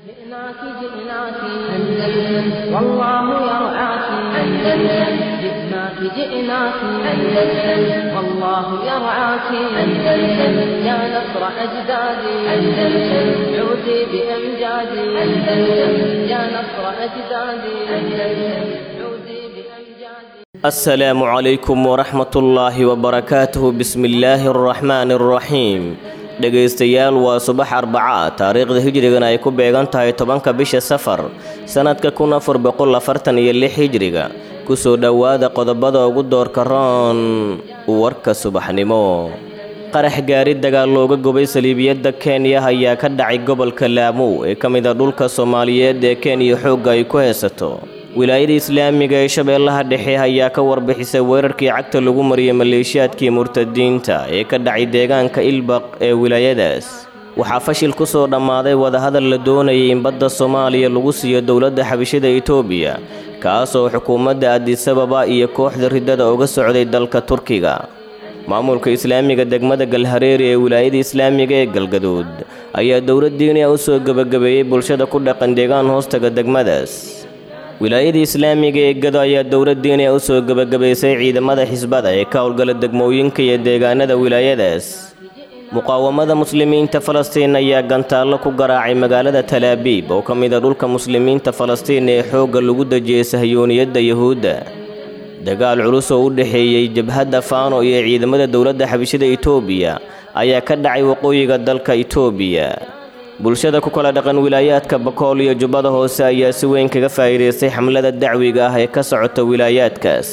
جئناك جئناك أندلس والله يرعاك أندلس جئناك جئناك أندلس والله يرعاك أندلس يا نصر أجدادي أندلس عودي بأمجادي أندلس يا نصر أجدادي أندلس عودي بأمجادي السلام عليكم ورحمة الله وبركاته بسم الله الرحمن الرحيم dhegaystayaal waa subax arbaca taariikhda hijrigana ay ku beegan tahay tobanka bisha safar sannadka kun afar boqol afartan iyo lix hijriga kusoo dhowaada qodobada ugu doorka roon warka subaxnimo qarax gaari dagaal looga gubay saliibiyadda kenya ayaa ka dhacay gobolka laamow ee ka mid a dhulka soomaaliyeed ee kenya xoogga ay ku haysato wilaayada islaamiga ee shabeellaha dhexe ayaa ka warbixisay weerarkii cagta lagu mariyay maleeshiyaadkii murtadiinta ee ka dhacay deegaanka ilbaq ee wilaayadaas waxaa fashil ku soo dhammaaday wadahadal la doonayay in badda soomaaliya lagu siiyo dowladda xabashida itoobiya kaasoo xukuumadda adisababa iyo kooxda riddada uga socday dalka turkiga maamulka islaamiga degmada galhareeri ee wilaayada islaamiga ee galgaduud ayaa dowlad diiniya u soo gebagabeeyey bulshada ku dhaqan deegaan hoostaga degmadaas wilaayada islaamiga ee gado ayaa dowlad diiniya u soo gebagabaysay ciidamada xisbada ee ka howlgala degmooyinka iyo deegaanada wilaayadaas muqaawamada muslimiinta falastiin ayaa gantaallo ku garaacay magaalada talaabiib oo ka mid a dhulka muslimiinta falastiin ee xoogga lagu dejiyey sahyooniyadda yuhuudda dagaal culus oo u dhexeeyey jabhadda faano iyo ciidamada dowladda xabishada itoobiya ayaa ka dhacay waqooyiga dalka itoobiya bulshada ku kala dhaqan wilaayaadka bakool iyo jubbada hoose ayaa si weyn kaga faa'iidaystay xamlada dacwiga ah ee ka socota wilaayaadkaas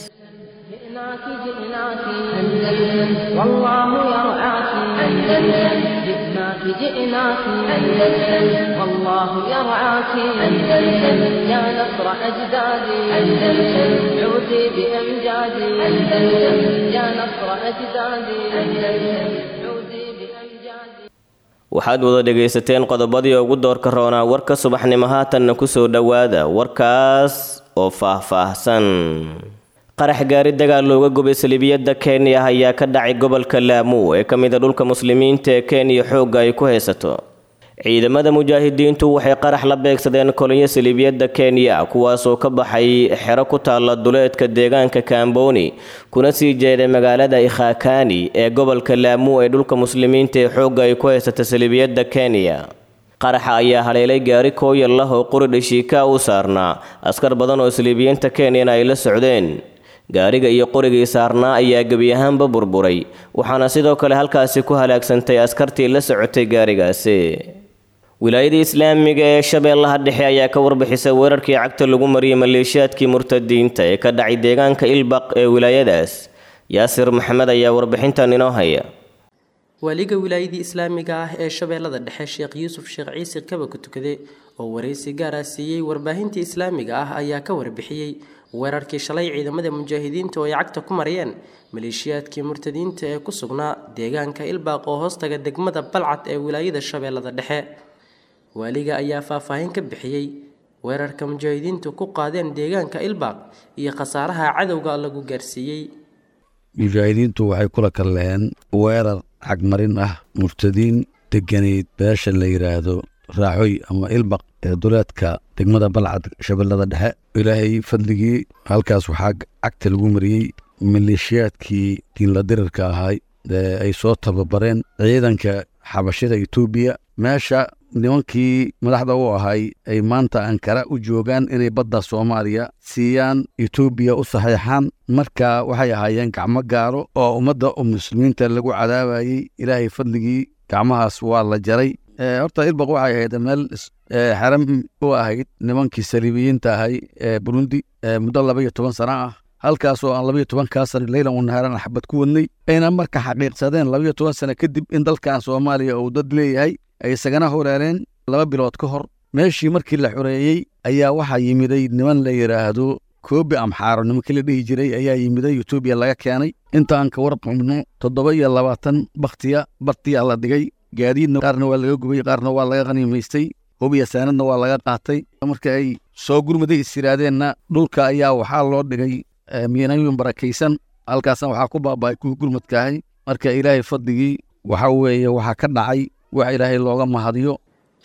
جئناك جئناك أندلس والله يرعاك أندلس جئناك جئناك أندلس والله يرعاك أندلس يا نصر أجدادي أندلس عودي بأمجادي أندلس يا نصر أجدادي أندلس عودي بأمجادي waxaad wada dhegaysateen qodobadii ugu doorka roonaa warka subaxnimo haatanna ku soo dhowaada warkaas oo faah-faahsan qarax gaari dagaal looga gubay saliibiyadda kenya ayaa ka dhacay gobolka laamow ee ka mid a dhulka muslimiinta ee kenya xoogga ay ku haysato ciidamada mujaahidiintu waxay qarax la beegsadeen kolonyo saliibiyadda kenya kuwaasoo ka baxay xero ku taalla duleedka deegaanka kamboni kuna sii jeeday magaalada ikhakani ee gobolka laamu ee dhulka muslimiinta ee xoogga ay ku haysata saliibiyadda kenya qaraxa ayaa haleelay gaari kooyal lah oo quri dhashiika u saarnaa askar badan oo saliibiyiinta kenyana ay la socdeen gaariga iyo qorigii saarnaa ayaa gebi ahaanba burburay waxaana sidoo kale halkaasi ku halaagsantay askartii la socotay gaarigaasi wilaayada islaamiga ee shabeellaha dhexe ayaa ka warbixisay weerarkii cagta lagu mariyey maleeshiyaadkii murtadiinta ee ka dhacay deegaanka ilbaq ee wilaayadaas yaasir maxamed ayaa warbixintan inoo haya waaliga wilaayadii islaamiga ah ee shabeellada dhexe sheekh yuusuf sheekh ciise kaba ku tukade oo waraysi gaara siiyey warbaahintii islaamiga ah ayaa ka warbixiyey weerarkii shalay ciidamada mujaahidiinta oo ay cagta ku mariyeen maleeshiyaadkii murtadiinta ee ku sugnaa deegaanka ilbaaq oo hoostaga degmada balcad ee wilaayada shabeellada dhexe waaliga ayaa faahfaahin ka bixiyey weerarka mujaahidiintu ku qaadeen deegaanka ilbaaq iyo khasaaraha cadowga lagu gaarsiiyey mujaahidiintu waxay kula kalleen weerar cagmarin ah murtadiin deganeyd beesha la yidhaahdo raaxoy ama ilbaq ee duleedka degmada balcad shabeellada dhexe ilaahay fadligii halkaas waxaa cagta lagu mariyey maleeshiyaadkii diinla dirirka ahay ee ay soo tababareen ciidanka xabashida etoobiya meesha nimankii madaxda u ahay ay maanta ankara u joogaan inay badda soomaaliya siiyaan etoobiya u saxeexaan marka waxay ahaayeen gacmo gaaro oo ummadda muslimiinta lagu cadaabayey ilaahay fadligii gacmahaas waa la jaray horta ilbaq waxay ahayd meel xaram u ahayd nimankii saliibiyiinta ahay ee burundi muddo laba iyo toban sano ah halkaasoo aan labaiyo tobankaa sano leylan wanahaaran axbad ku wadnay ayna marka xaqiiqsadeen labaiyo toban sano kadib in dalkan soomaaliya uu dad leeyahay ay isagana horeereen laba bilood ka hor meeshii markii la xoreeyey ayaa waxaa yimiday niman la yidhaahdo koobi amxaaro nimankii la dhihi jiray ayaa yimiday etoobiya laga keenay intaan ka warqabno toddoba iyo labaatan bakhtiya bartiyaa la dhigay gaadiidna qaarna waa laga gubay qaarna waa laga qaniimaystay hubiya saanadna waa laga qaatay marka ay soo gurmaday is yidhaahdeenna dhulka ayaa waxaa loo dhigay miinayun barakaysan halkaasna waxaa ku baaba'ay kuwii gurmadkaahay marka ilaahay fadligii waxa weeye waxaa ka dhacay wax ilaahay looga mahadiyo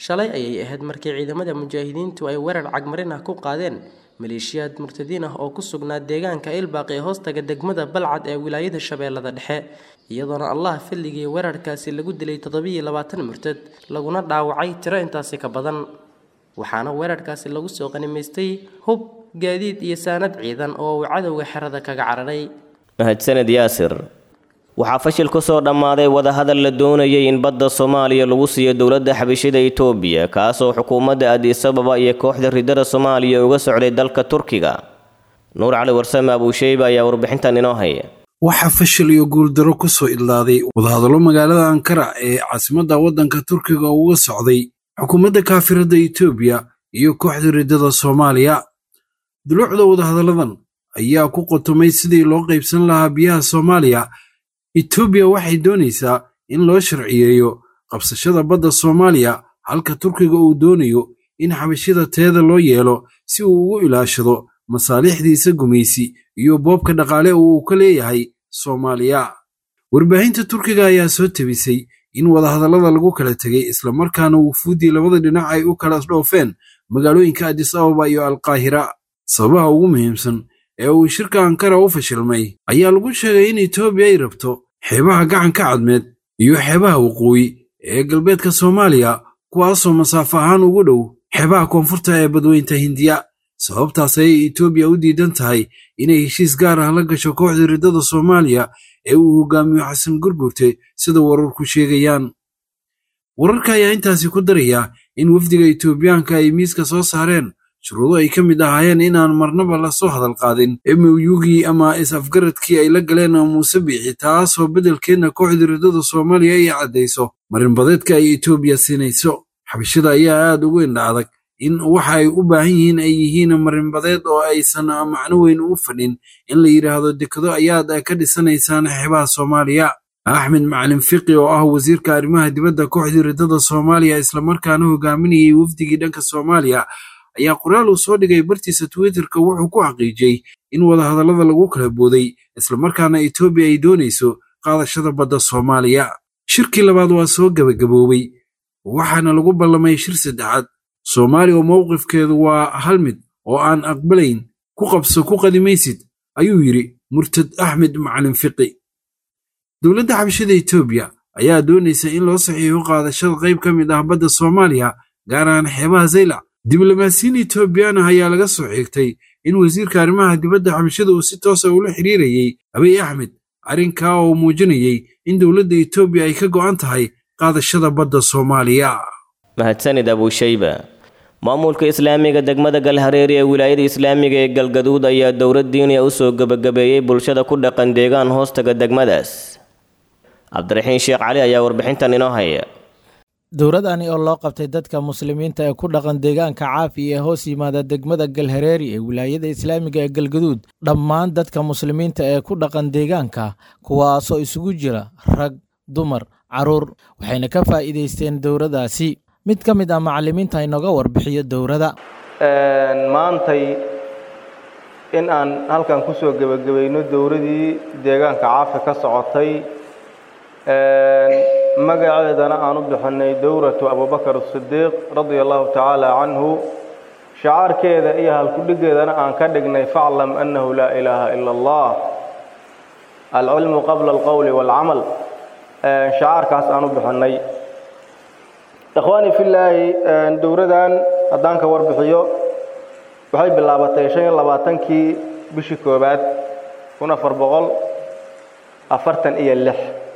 shalay ayay ahayd markii ciidamada mujaahidiintu ay weerar cagmarin ah ku qaadeen maleeshiyaad murtadiin ah oo ku sugnaa deegaanka ilbaaq ee hoostaga degmada balcad ee wilaayada shabeellada dhexe iyadoona allah filligii weerarkaasi lagu dilay toddobiiyo labaatan murtad laguna dhaawacay tiro intaasi ka badan waxaana weerarkaasi lagu soo qanimaystay hub gaadiid iyo saanad ciidan oo uu cadowga xerada kaga cararay mahadsaned yaasir waxaa fashil ku soo dhammaaday wadahadal la doonayay in badda soomaaliya lagu siiyo dowladda xabashida itoobiya kaasoo xukuumadda addis ababa iyo kooxda ridada soomaaliya uga socday dalka turkiga nuur cali warsame abuusheyba ayaa warbixintan inoo haya waxaa fashil iyo guuldaro ku soo idlaaday wadahadallo magaalada ankara ee caasimadda waddanka turkiga uga socday xukuumadda kaafiradda itoobiya iyo kooxda riddada soomaaliya duluucda wadahadalladan ayaa ku qotomay sidii loo qaybsan lahaa biyaha soomaaliya etoobiya waxay doonaysaa in loo sharciyeeyo qabsashada badda soomaaliya halka turkiga uu doonayo in xabashida teeda loo yeelo si uu ugu ilaashado masaalixdiisa gumaysi iyo boobka dhaqaale oo uu ka leeyahay soomaaliya warbaahinta turkiga ayaa soo tebisay in wadahadallada lagu kala tegay islamarkaana wufuuddii labada dhinac ay u kala dhoofeen magaalooyinka addis ababa iyo alkaahira sababaha ugu muhiimsan ee uu shirka ankara u fashilmay ayaa lagu sheegay in etoobiya ay rabto xeebaha gacanka cadmeed iyo xeebaha waqooyi ee galbeedka soomaaliya kuwaasoo masaafo ahaan ugu dhow xeebaha koonfurta ee badweynta hindiya sababtaas ayay etoobiya u diidan tahay inay heshiis gaar ah la gasho kooxda riddada soomaaliya ee uu hogaamiyo xasan gurgurte sida wararku sheegayaan wararka ayaa intaasi ku daraya in wafdiga etoobiyaanka ay miiska soo saareen shuruudo ay ka mid ahaayeen inaan marnaba la soo hadal qaadin emyugii ama is-afgaradkii ay la galeen muuse biixi taasoo beddelkeedna kooxda riddada soomaaliya ay caddayso marinbadeedka ay etoobiya siinayso xabashada ayaa aad ugu indha adag in waxa ay u baahan yihiin ay yihiin marinbadeed oo aysan macno weyn u fadhin in la yidhaahdo dekado ayaad ka dhisanaysaan xeebaha soomaaliya axmed macalin fiqi oo ah wasiirka arrimaha dibadda kooxdii riddada soomaaliya islamarkaana hogaaminayay wafdigii dhanka soomaaliya ayaa qoraal uu soo dhigay bartiisa twitterka wuxuu ku xaqiijiyey in wadahadallada lagu kala booday islamarkaana etoobiya ay doonayso qaadashada badda soomaaliya shirkii labaad waa soo gebagaboobay waxaana lagu ballamay shir saddexaad soomaaliya oo mowqifkeedu waa hal mid oo aan aqbalayn ku qabso ku qadimaysid ayuu yidhi murtad axmed macalin fiqi dowladda xabashada etoobiya ayaa doonaysa in loo saxiixo qaadashada qayb ka mid ah badda soomaaliya gaar ahaan xeebaha zaylac diblomaasiyiin etoobiyaan ah ayaa laga soo xigtay in wasiirka arrimaha dibadda xabashada uu si toosa ula xiriirayey abiy axmed arrinkaa oo muujinayey in dowladda etoobiya ay ka go'an tahay qaadashada badda soomaaliya mahadsanid abuushayba maamulka islaamiga degmada galhareeri ee wilaayada islaamiga ee galgaduud ayaa dowlad diiniya u soo gebagabeeyey bulshada ku dhaqan deegaan hoostaga degmadaas cabdiraxiin sheekh cali ayaa warbixintan inoo haya dowladani oo loo qabtay dadka muslimiinta ee ku dhaqan deegaanka caafi ee hoos yimaada degmada galhareeri ee wilaayada islaamiga ee galgaduud dhammaan dadka muslimiinta ee ku dhaqan deegaanka kuwaasoo isugu jira rag dumar caruur waxayna ka faa'iidaysteen dowladdaasi mid ka mid ah macallimiinta inooga warbixiyo dowladda maantay in aan halkan ku soo gebagabayno dowladii deegaanka caafi ka socotay magaceedana aan u bixinay dowratu abubakar asidiiq radia allahu tacaala canhu shacaarkeeda iyo halkudhigeedana aan ka dhignay faclam annahu laa ilaaha ila allah alcilmu qabla alqowli waalcamal shacaarkaas aan u bixinay ikhwaani fillaahi dowladan haddaan ka warbixiyo waxay bilaabatay shan iyo labaatankii bishii koowaad kun afar boqol afartan iyo lix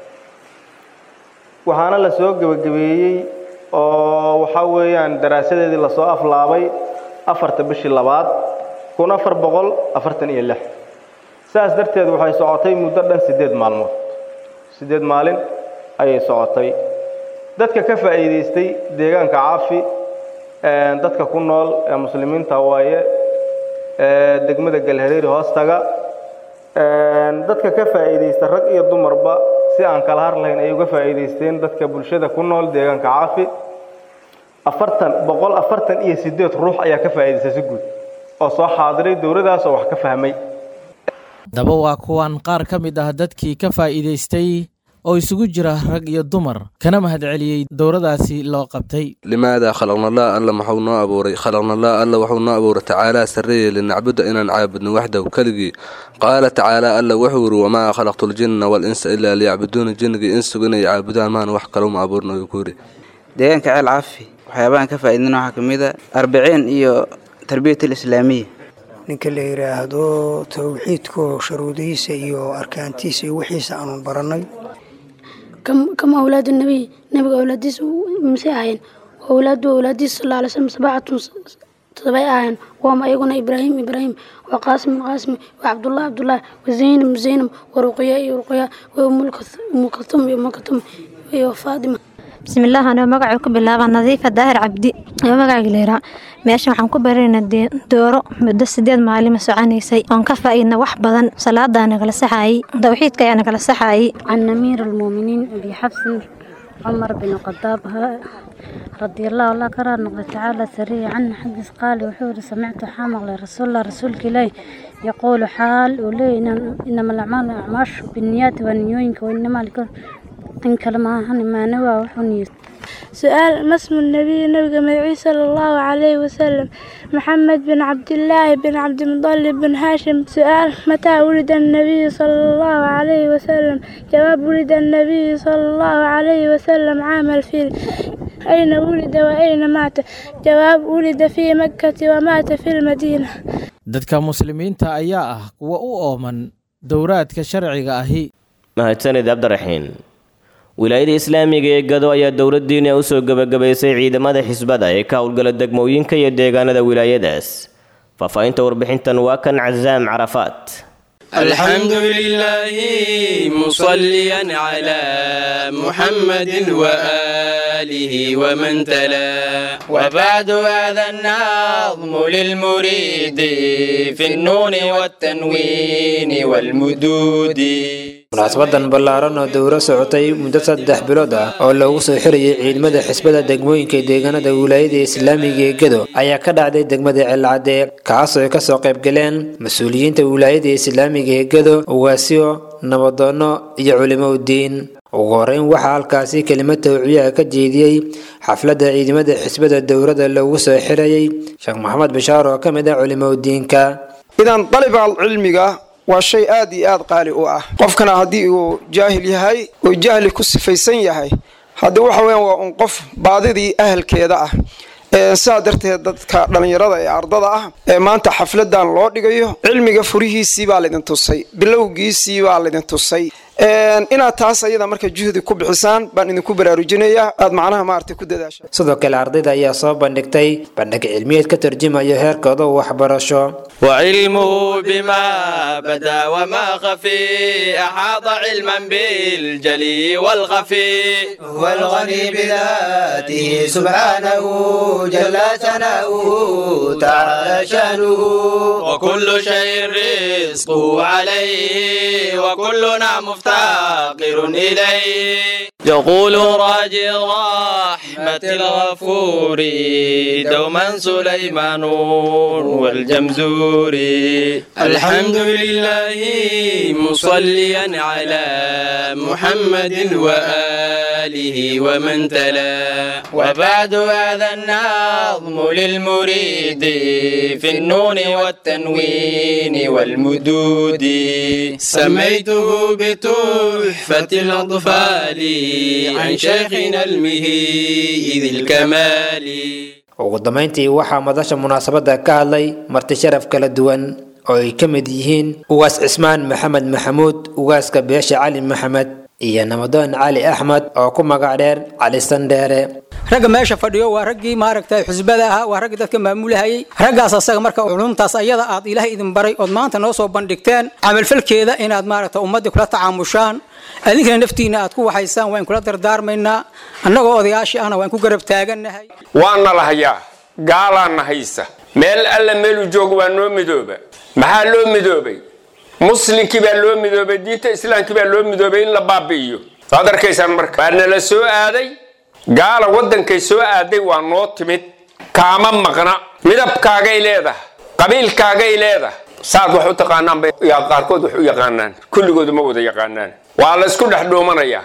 waxaana la soo gebagabeeyey oo waxaa weeyaan daraasadeedii lasoo aflaabay afarta bishii labaad kun afar boqol afartan iyo lix saas darteed waxay socotay muddo dhan siddeed maalmood siddeed maalin ayay socotay dadka ka faa'iidaystay deegaanka caafi dadka ku nool ee muslimiinta waaye degmada galhareeri hoostaga dadka ka faa'iidaysta rag iyo dumarba si aan kala har lahayn ayay uga faa'iidaysteen dadka bulshada ku nool deegaanka caafi afartan boqol afartan iyo siddeed ruux ayaa ka faa'iidaystay si guud oo soo xaadiray dowladdaas oo wax ka fahmay daba waa kuwan qaar ka mid ah dadkii ka faa'iidaystay oo isugu jira rag iyo dumar kana mahadceliyey dowradaasi loo qabtay limaada khalaqnallah alla maxuu noo abuuray khalaqnallah alla wuxuu noo abuuray tacaalaa sarreeye linacbuda inaan caabudno waxdahu keligii qaala tacaala alla wuxuu yidhi wamaa khalaqtu ljinna walinsa ilaa liyacbuduuna jinnigii insugu inay caabudaan maana wax kaluma abuurna uu ku yidhi deegaanka ceel caafi waxyaabahan ka faa'iidina waxaa ka mid a arbiciin iyo tarbiyat alislaamiya ninka la yidhaahdo towxiidko sharuudihiisa iyo arkaantiisa iyo wixiisa aanu barannay kama awlaadu nabiy nabiga awlaadiisa misay ahayn awlaadu awlaadiisa sal alay slam sabacatun todobay ahayn waama ayaguna ibraahim ibraahim wa qaasim qaasim wa cabdullah cabdullah wa zaynab zaynab wa ruqya iyo ruqya wa umulkatum iyo umulkatum iyo faatima bismillaah anoo magacuu ku bilaaba nadiifa daahir cabdi oo magacayga leeraa meesha waxaan ku baranaynaa dooro muddo sideed maalima soconaysay oon ka faa'iidna wax badan salaadaa nagala saxaayey tawxiidka ayaa nagala saxaayey can amiir almuuminiin abi xabsin cumar bin khadaab رضي الله الله كرار نقضي تعالى سريع عنه حدث قال وحور سمعت حامل رسول الله رسولك إليه يقول حال ولي إنما الأعمال أعماش بالنيات والنيوينك وإنما لكل إن كلمة هني ما نوى وحنيت سؤال ما اسم النبي نبي مدعي صلى الله عليه وسلم محمد بن عبد الله بن عبد المطلب بن هاشم سؤال متى ولد النبي صلى الله عليه وسلم جواب ولد النبي صلى الله عليه وسلم عام الفيل أين ولد وأين مات جواب ولد في مكة ومات في المدينة dadka muslimiinta ayaa ah kuwa u ooman dowraadka sharciga ahi mahadsanid cabdiraxiin wilaayada islaamiga ee gado ayaa dowladdiina u soo gebagabaysay ciidamada xisbada ee ka howlgala degmooyinka iyo deegaanada wilaayadaas faahfaahinta warbixintan waa kan casaam carafaat الحمد لله مصليا على محمد وآله ومن تلا وبعد هذا النظم للمريد في النون والتنوين والمدود munaasabadan ballaaran oo dowro socotay muddo saddex bilood ah oo loogu soo xirayay ciidamada xisbada degmooyinka deegaanada wilaayada islaamiga ee gedo ayaa ka dhacday degmada celcadee kaasoo ay kasoo qayb galeen mas-uuliyiinta wilaayada islaamiga ee gedo ugaasyo nabadoono iyo culimo udiin ugu horeyn waxaa halkaasi kelimad tawciyaha ka jeediyey xafladda ciidamada xisbada dowrada loogu soo xirayay sheekh maxamed bashaar oo ka mid ah culimo udiinka idan daliba cilmiga waa shay aad iyo aad qaali u ah qofkana haddii uu jaahil yahay oo jahli ku sifaysan yahay hadde waxa weyan waa un qof baadidii ahalkeeda ah sidaa darteed dadka dhallinyarada ee ardada ah ee maanta xafladan loo dhigayo cilmiga furihiisii baa laydin tusay bilowgiisii baa laydin tusay inaad taas ayada marka juhdi ku bixisaan baan idinku baraarujinayaa aad macnaha maaragtay ku dadaasha sidoo kale ardayda ayaa soo bandhigtay bandhig cilmiyeed ka tarjumayo heerkooda waxbarasho وعلمه بما بدا وما خفي أحاط علما بالجلي والخفي هو الغني بذاته سبحانه جل ثناؤه تعالى شانه وكل شيء رزقه عليه وكلنا مفتقر إليه يقول راجي رحمة الغفور دوما سليمان والجمزور الحمد لله مصليا على محمد وآله ومن تلا وبعد هذا النظم للمريد في النون والتنوين والمدود سميته بتحفة الأطفال عن شيخنا المهيد الكمال ugu dambayntii waxaa madasha munaasabadda ka hadlay marti sharaf kala duwan oo ay ka mid yihiin ugaas cismaan maxamed maxamuud ugaaska beesha cali maxamed iyo namadoon cali axmed oo ku magac dheer cali sandheere ragga meesha fadhiyo waa raggii maaragtay xusbada ahaa waa raggii dadka maamulahayay raggaas asaga marka culumtaas ayada aad ilaahay idin baray ood maanta noo soo bandhigteen camalfalkeeda inaad maaragta ummaddii kula tacaamushaan adinkana naftiina aad ku waxaysaan waan kula dardaarmaynaa annagoo odayaashii ahna waan ku garab taagannahay waana la hayaa gaalaana haysa meel alla meeluu joogo waa noo midooba maxaa loo midoobay muslinkii baa loo midoobay diinta islaamkii baa loo midoobay in la baabi'iyo waad arkaysaan marka waa nala soo aaday gaala waddankay soo aaday waa noo timid kaama maqna midabkaagay leedahay qabiilkaagay leedahay saad wax u taqaanaan bay qaarkood wax u yaqaanaan kulligoodu ma wada yaqaanaan waa la isku dhex dhuumanayaa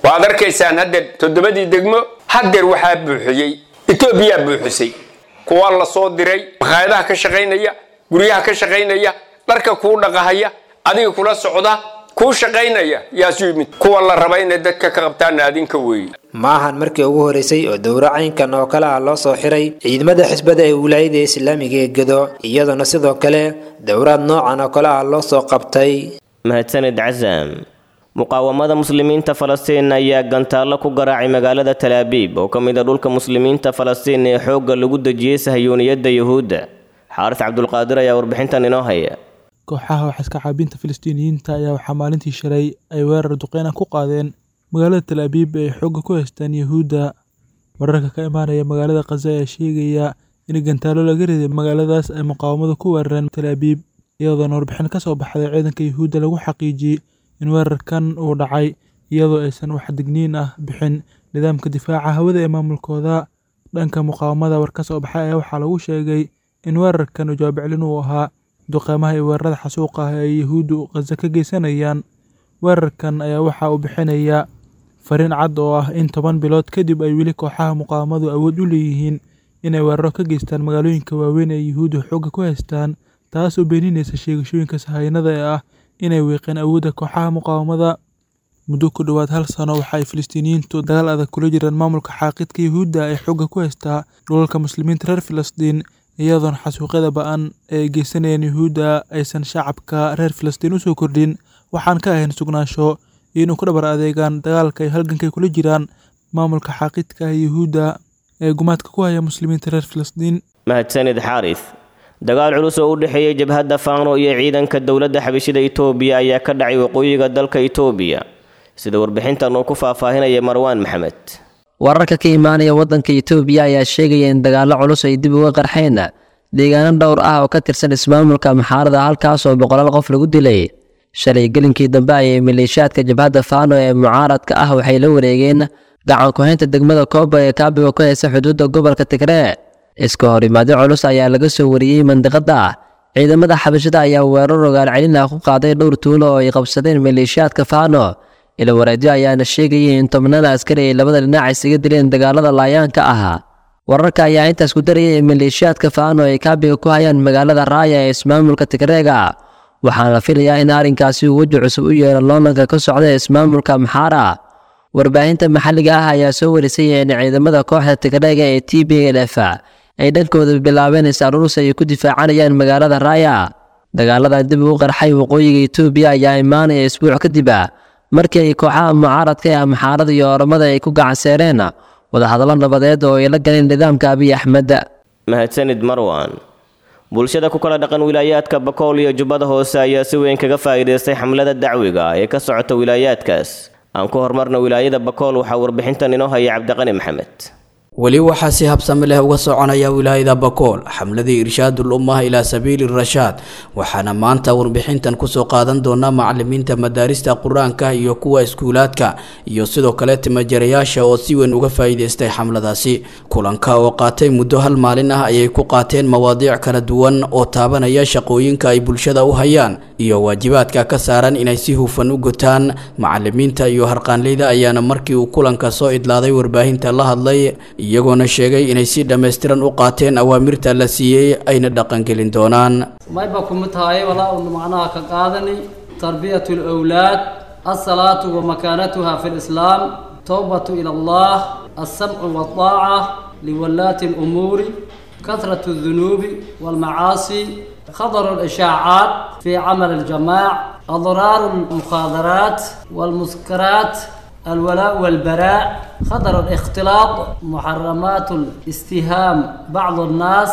waad arkaysaan haddeer toddobadii degmo haddeer waxaa buuxiyey etoobiyaa buuxisay kuwa la soo diray makhaayadaha ka shaqaynaya guryaha ka shaqaynaya dharka kuu dhaqahaya adiga kula socda kuu shaqaynaya yaasu yimid kuwa la raba inay dadka ka qabtaana adinka weeye ma ahan markii ugu horeysay oo dowro caynkan oo kale ah loo soo xiray ciidamada xisbada ee wilaayada islaamiga ee gedo iyadoona sidoo kale dowraad noocan oo kale ah loo soo qabtay mahadsanid casaam muqaawamada muslimiinta falastiin ayaa gantaallo ku garaacay magaalada talaabiib oo ka mid a dhulka muslimiinta falastiin ee xoogga lagu dejiyey sahyooniyadda yuhuudda xaaris cabdulqaadir ayaa warbixintan inoo haya kooxaha waxaiska caabinta filistiiniyiinta ayaa waxaa maalintii shalay ay weerar duqeyna ku qaadeen magaalada talaabiib ee ay xoogga ku haystaan yuhuudda wararka ka imaanaya magaalada khaza ayaa sheegaya in gantaalo laga riday magaaladaas ay muqaawamadu ku weerareen talaabiib iyadoona warbixin ka soo baxday ciidanka yuhuudda lagu xaqiijiyey in weerarkan uu dhacay iyadoo aysan wax digniin ah bixin nidaamka difaaca hawada ee maamulkooda dhanka muqaawamada war ka soo baxay ayaa waxaa lagu sheegay in weerarkan jawaabiclin uu ahaa duqeymaha iyo weerarada xasuuqa ah ee yuhuuddu khaza ka geysanayaan weerarkan ayaa waxa uu bixinayaa fariin cad oo ah in toban bilood kadib ay weli kooxaha muqaawamadu awood u leeyihiin inay weeraro ka geystaan magaalooyinka waaweyn ee yuhuuddu xoogga ku haystaan taas oo beeninaysa sheegashooyinka sahaynada ee ah inay wiiqeen awoodda kooxaha muqaawamada muddo ku dhowaad hal sano waxa ay filistiiniyiintu dagaal adag kula jiraan maamulka xaaqidka yuhuudda ee xoogga ku haystaa dhulalka muslimiinta reer filistiin iyadoona xasuuqyada ba-an ee ay geysanayeen yuhuudda aysan shacabka reer filistiin usoo kordhin waxaan ka ahayn sugnaansho iyo inuu ku dhabar adeegaan dagaalka ay halgankay kula jiraan maamulka xaaqidka ah yuhuudda ee gumaadka ku haya muslimiinta reer filistiin mahadsanid xaaris dagaal culus oo u dhexeeyey jabhadda faano iyo ciidanka dowladda xabashida itoobiya ayaa ka dhacay waqooyiga dalka itoobiya sida warbixintan uu ku faahfaahinaya marwaan maxamed wararka ka imaanaya waddanka itoobiya ayaa sheegaya in dagaallo culus ay dib uga qarxeen deegaano dhowr ah oo ka tirsan ismaamulka maxaarada halkaas oo boqolaal qof lagu dilay shalay gelinkii dambe ayay maleeshiyaadka jabhadda faano ee mucaaradka ah waxay la wareegeen gacan ku-haynta degmada kooba ee kaabiga ku haysa xuduudda gobolka tigree iska hor imaado culus ayaa laga soo wariyey mandiqada ciidamada xabashada ayaa weerar rogaal celin ah ku qaaday dhowr tuulo oo ay qabsadeen maleeshiyaadka faano ila wareedyo ayaana sheegayay in tobnada askari ay labada dhinac isaga dileen dagaalada laayaanka ahaa wararka ayaa intaas ku darayay in maleeshiyaadka faano ay kaabiga ku hayaan magaalada raaya ee ismaamulka tigreega waxaana la filayaa in arrinkaasi uu weji cusub u yeelo loonanka ka socda ismaamulka maxaara warbaahinta maxalliga ah ayaa soo warisay in ciidamada kooxda tigreega ee t b l f ay dhankooda bilaabeen is-aruurus ay ku difaacanayaan magaalada raaya dagaaladan dib ugu qarxay waqooyiga itoobiya ayaa imaanaya isbuuc kadib markii ay kooxaha mucaaradka ee maxaarada iyo oromada ay ku gacanseereen wadahadallo nabadeed oo ay la galeen nidaamka abiy axmed mahadsanid marwan bulshada ku kala dhaqan wilaayaadka bakool iyo jubbada hoose ayaa si weyn kaga faa'iidaystay xamlada dacwiga ee ka socota wilaayaadkaas aan ku horumarna wilaayada bakool waxaa warbixintan inoo haya cabdiqani maxamed weli waxaa si habsami leh uga soconaya wilaayada bakool xamladii irshaadul ummah ilaa sabiili rashaad waxaana maanta warbixintan kusoo qaadan doonaa macalimiinta madaarista qur-aanka iyo kuwa iskuulaadka iyo sidoo kale timajarayaasha oo si weyn uga faa'iidaystay xamladaasi kulanka oo qaatay muddo hal maalin ah ayay ku qaateen mawaadiic kala duwan oo taabanaya shaqooyinka ay bulshada u hayaan iyo waajibaadka ka saaran inay si hufan u gutaan macalimiinta iyo harqaanleyda ayaana markii uu kulanka soo idlaaday warbaahinta la hadlay iyagoona sheegay inay si dhammaystiran u qaateen awaamirta la siiyey ayna dhaqangelin doonaan mayba kumid tahay walaa unu macnaha ka qaadanay tarbiyatu lawlaad alsalaatu wa makaanatuha fi lislaam towbatu ila allah alsamcu walطaaca liwalaati lumuuri kasratu الذنوب والمعاصي خطر الإشاعات في عمل الجماع أضرار المخاذرات والمسكرات الولاء والبراء خطر الاختلاط محرمات الاستهام بعض الناس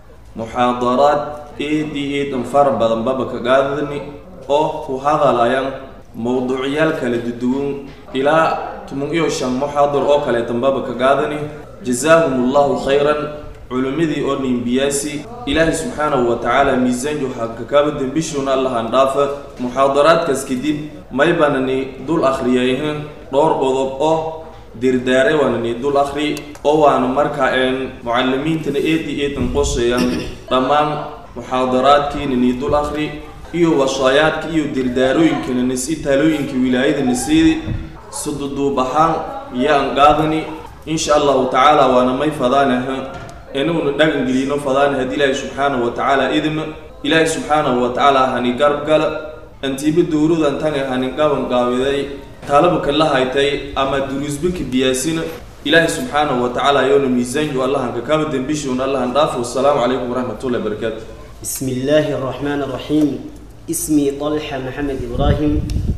muxaadaraad aad iyo aad fara badan baba ka qaadani oo ku hadalayan mowduucyaal kala duduwan ilaa toban iyo shan muxaadar oo kaleetan baba ka qaadani jazaahum allahu khayran culimmadii oo nimbiyaasi ilaahay subxaanahu wa tacaala miisaanju hakakaaba dembishuuna allahan dhaafa muxaadaraadkaas kadib may banani dul akhriyayhan dhowr qodob oo dirdaare waanani dul akhri oo waana markaa een mucalimiintana eedi eedan qoshayaan dhammaan muxaadaraadkiinani dul akhri iyo wasaayaadka iyo dirdaarooyinkana nasi taalooyinka wilaayada nasiidi sududuub ahaan yaan qaadani insha allahu tacaala waana may fadaanaha inuuna dhagan gelino fadaana haddii ilaahay subxaanahu wa tacaala idma ilaahay subxaanahu wa tacaala hani garab gala antiiba dowladan tanga hani qaban qaabiday taalabaka la haytay ama duruusbaka biyaasina ilaahay subxaanahu wa tacaala yoona miisaanju allahan kakaba dembishuun allahan dhaafo wasalaamu calaykum waraxmatullahi wabarakaatu بسم الله الرحمن الرحيم اسمي طلحة محمد إبراهيم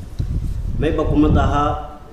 ما يبقى مدها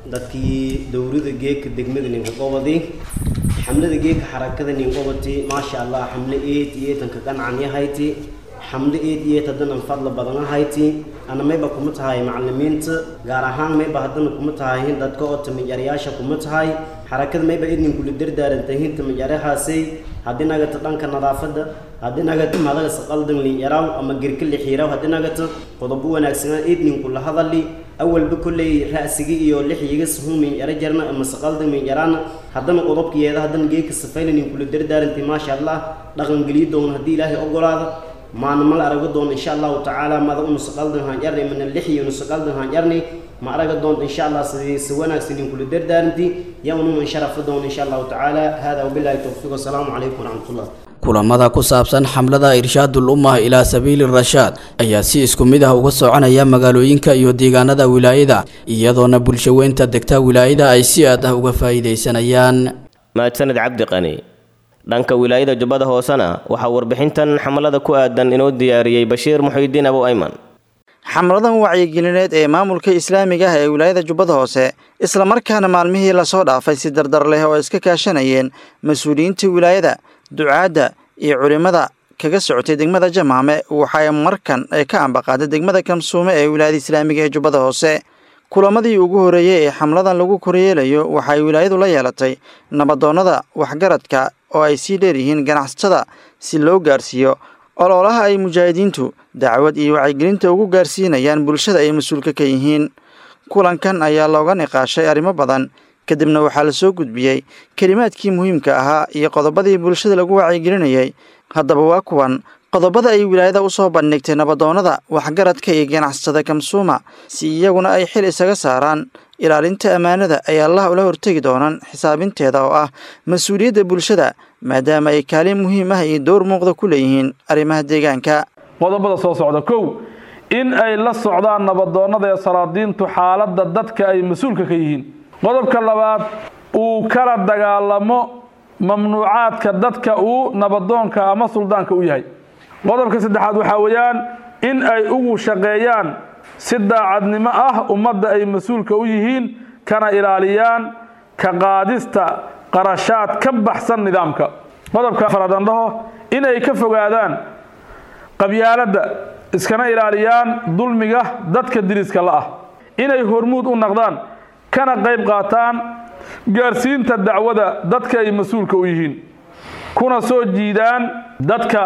dadkii dowlada geeka degmada ninka qobadi xamlada geeka xarakada nin qobati maasha allah xamle eed iyo tanka qancan yahayti xamle eed iyo tadanan fadla badan ahayti ana mayba kuma tahay macalimiinta gaar ahaan mayba haddana kuma tahay dadka oo tamijaryaasha kuma tahay xarakada mayba idnin kula dardaarantahin tamijaryahaasay haddii nagata dhanka nadaafadda haddii nagata madaga saqaldan linyaraw ama gerka lixiiraw haddii nagata qodobo wanaagsanaa idnin kula hadali awalba kolley ra'siga iyo lixyiga suhun min yara jarna ama saqalda min yarana haddana qodobkiyeeda haddana geeka safaynanin kula dardaarantay maasha allah dhaqan geliyo doona haddii ilaahay ogolaada maana mala araga doona insha allahu tacaala mada unu saqaldan haan jarnay mana lixyi unu saqaldan haan jarnay ma araga doonta insha allah sidii si wanaagsanin kula dardaaranti yaa unuma sharafa doona insha allahu tacaala hada wabillahi towfiiq wasalaamu calaykum waraxmatullah kulamada ku saabsan xamlada irshaadul ummah ilaa sabiili rashaad ayaa si isku mid ah uga soconaya magaalooyinka iyo deegaanada wilaayada iyadoona bulshaweynta degta wilaayada ay si aad ah uga faa'iidaysanayaan mahadsaned cabdi qani dhanka wilaayada jubbada hoosena waxaa warbixintan xamalada ku aadan inoo diyaariyey bashiir muxiidiin abu ayman xamladan wacyigelineed ee maamulka islaamiga ah ee wilaayada jubbada hoose islamarkaana maalmihii lasoo dhaafay si dardar leh oo iska kaashanayeen mas-uuliyiinta wilaayada ducaadda iyo culimmada kaga socotay degmada jamaame waxay markan ay ka ambaqaaday degmada kamsuume ee wilaayada islaamiga ee jubbada hoose kulamadii ugu horreeyey ee xamladan lagu koryeelayo waxay wilaayadu la yeelatay nabadoonnada waxgaradka oo ay sii dheeryihiin ganacsatada si loo gaarsiiyo ololaha ay mujaahidiintu dacwad iyo wacyigelinta ugu gaarsiinayaan bulshada ay mas-uulka ka yihiin kulankan ayaa looga niqaashay arrimo badan kadibna waxaa la soo gudbiyey kelimaadkii muhiimka ahaa iyo qodobadii bulshada lagu wacyigelinayay haddaba waa kuwan qodobada ay wilaayada u soo bandhigtay nabadoonnada waxgaradka iyo ganacsatada kamsuuma si iyaguna ay xil isaga saaraan ilaalinta ammaanada ay allah ula hortegi doonaan xisaabinteeda oo ah mas-uuliyadda bulshada maadaama ay kaalin muhiim ah iyo dowr muuqda ku leeyihiin arrimaha deegaanka qodobada soo socda kow in ay la socdaan nabadoonnada ee salaadiintu xaaladda dadka ay mas-uulka ka yihiin qodobka labaad uu kala dagaalamo mamnuucaadka dadka uu nabadoonka ama suldaanka u yahay qodobka saddexaad waxaa weeyaan in ay ugu shaqeeyaan si daacadnimo ah ummadda ay mas-uulka u yihiin kana ilaaliyaan ka qaadista qarashaad ka baxsan nidaamka qodobka afaraad aan dhaho inay ka fogaadaan qabyaaladda iskana ilaaliyaan dulmiga dadka diriska la ah inay hormuud u naqdaan kana qayb qaataan gaarsiinta dacwada dadka ay mas-uulka u yihiin kuna soo jiidaan dadka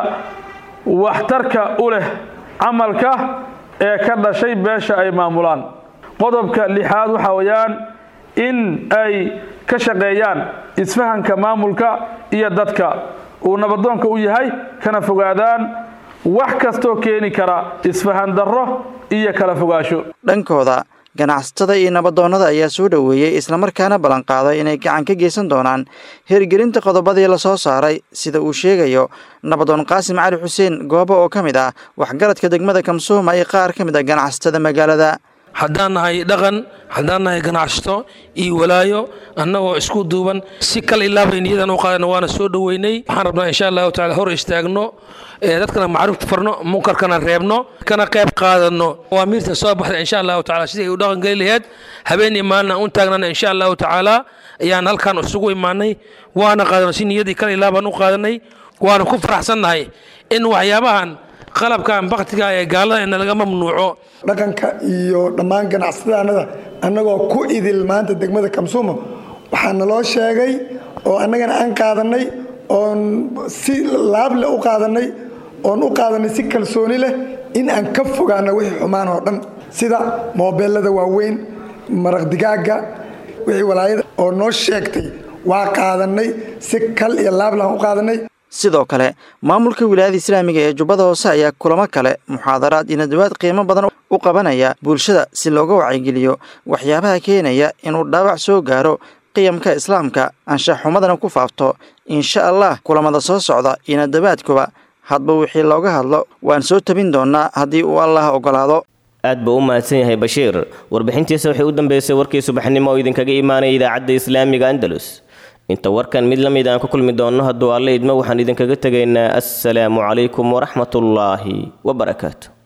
waxtarka u leh camalka ee ka dhashay beesha ay maamulaan qodobka lixaad waxaa weeyaan in ay ka shaqeeyaan isfahanka maamulka iyo dadka uu nabadoonka u yahay kana fogaadaan wax kastoo keeni kara isfahan darro iyo kala fogaasho dhankooda ganacsatada iyo nabadoonnada ayaa soo dhoweeyey islamarkaana ballanqaaday inay gacan ka geysan doonaan hirgelinta qodobadii lasoo saaray sida uu sheegayo nabadoon qaasim cali xuseen goobo oo ka mid ah waxgaradka degmada kamsuuma iyo qaar ka mid ah ganacsatada magaalada haddaan nahay dhaqan haddaan nahay ganacsato iyo walaayo annagoo isku duuban si kal ilaabay niyadan u qaadana waana soo dhoweynay waxaan rabnaa insha allahu tacala hor istaagno dadkana macruufta farno munkarkana reebno kana qayb qaadano awaamiirta soo baxda insha allahu tacala sidii ay u dhaqan geli laheyd habeenii maalina u taagnana insha allahu tacaala ayaan halkan isugu imaanay waana qaadano si niyadii kal ilaabaan u qaadanay waana ku faraxsannahay in waxyaabahan qalabkan baktiga ee gaalada ina laga mamnuuco dhaqanka iyo dhammaan ganacsadaanada annagoo ku idil maanta degmada kamsuumo waxaa naloo sheegay oo annagana aan qaadanay oon si laable u qaadanay oon u qaadanay si kalsooni leh in aan ka fogaano wixii xumaan oo dhan sida moobeelada waaweyn maraq digaagga wixii walaayada oo noo sheegtay waa qaadanay si kal iyo laablaan u qaadanay sidoo kale maamulka wilaayada islaamiga ee jubbada hoose ayaa kulamo kale muxaadaraad iyo nadawaad qiimo badan u qabanaya bulshada si looga wacyigeliyo waxyaabaha keenaya inuu dhaawac soo gaaro qiyamka islaamka anshaxumadana ku faafto insha allah kulamada soo socda iyo nadawaadkuba hadba wixii looga hadlo waan soo tabin doonaa haddii uu allah ogolaado aad buu u mahadsan yahay bashiir warbixintiisa waxay u dambeysay warkii subaxnimo oo idinkaga imaanaya idaacadda islaamiga andalus inta warkan mid la mid aan ku kulmi doonno hadduu alle idmo waxaan idinkaga tegaynaa assalaamu calaykum waraxmatullaahi wabarakaatu